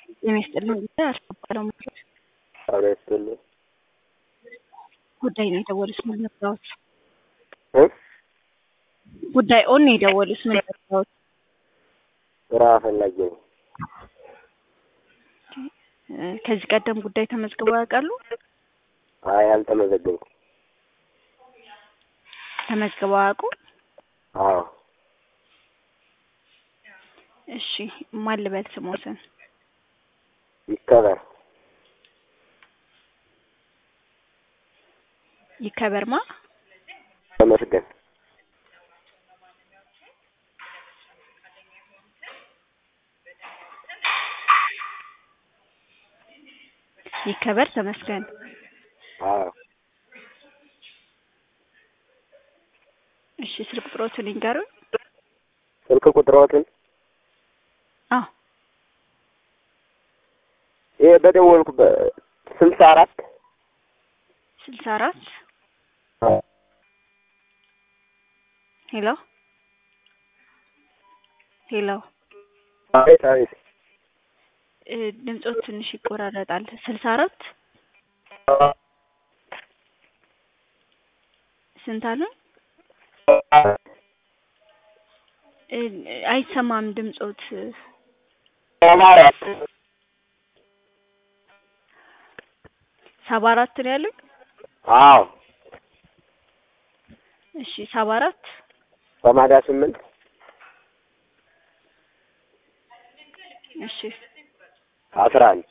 ጤና ይስጥልኝ ጉዳይ አስገባለሁ ማለት ጤና ይስጥልኝ ጉዳይ ነው የደወሉት ምን ልርዳዎት? እ ጉዳይ ኦን ነው የደወሉት ምን ልርዳዎት? ስራ ፈላጊ ነኝ። እ ከዚህ ቀደም ጉዳይ ተመዝግበው ያውቃሉ? አይ አልተመዘገብኩም። ተመዝግበው አያውቁም? አዎ እሺ ማን ልበል ስሞትን? ይከበር ይከበርማ ተመስገን ይከበር ተመስገን አዎ እሺ ስልክ ቁጥሮትን ይንገሩኝ። ስልክ ቁጥሮትን አዎ ይሄ በደወልኩበት ስልሳ አራት ስልሳ አራት ሄሎ ሄሎ አቤት አቤት እ ድምጾት ትንሽ ይቆራረጣል። ስልሳ አራት ስንት አሉ? እ አይሰማም ድምጾት ሰባ አራት ነው ያሉኝ? አዎ እሺ ሰባ አራት ሰማንያ ስምንት እሺ አስራ አንድ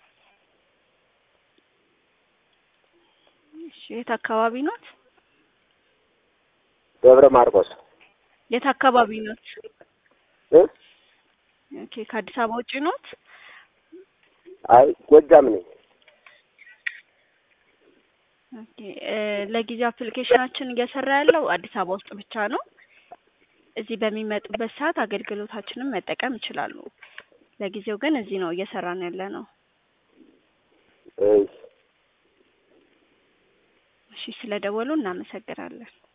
እሺ የት አካባቢ ኖት? ደብረ ማርቆስ የት አካባቢ ኖት? እ ኦኬ ከአዲስ አበባ ውጪ ኖት? አይ ጎጃም ነኝ። ኦኬ እ ለጊዜው አፕሊኬሽናችን እየሰራ ያለው አዲስ አበባ ውስጥ ብቻ ነው። እዚህ በሚመጡበት ሰዓት አገልግሎታችንን መጠቀም ይችላሉ። ለጊዜው ግን እዚህ ነው እየሰራን ያለ ነው። እሺ እሺ ስለደወሉ እናመሰግናለን።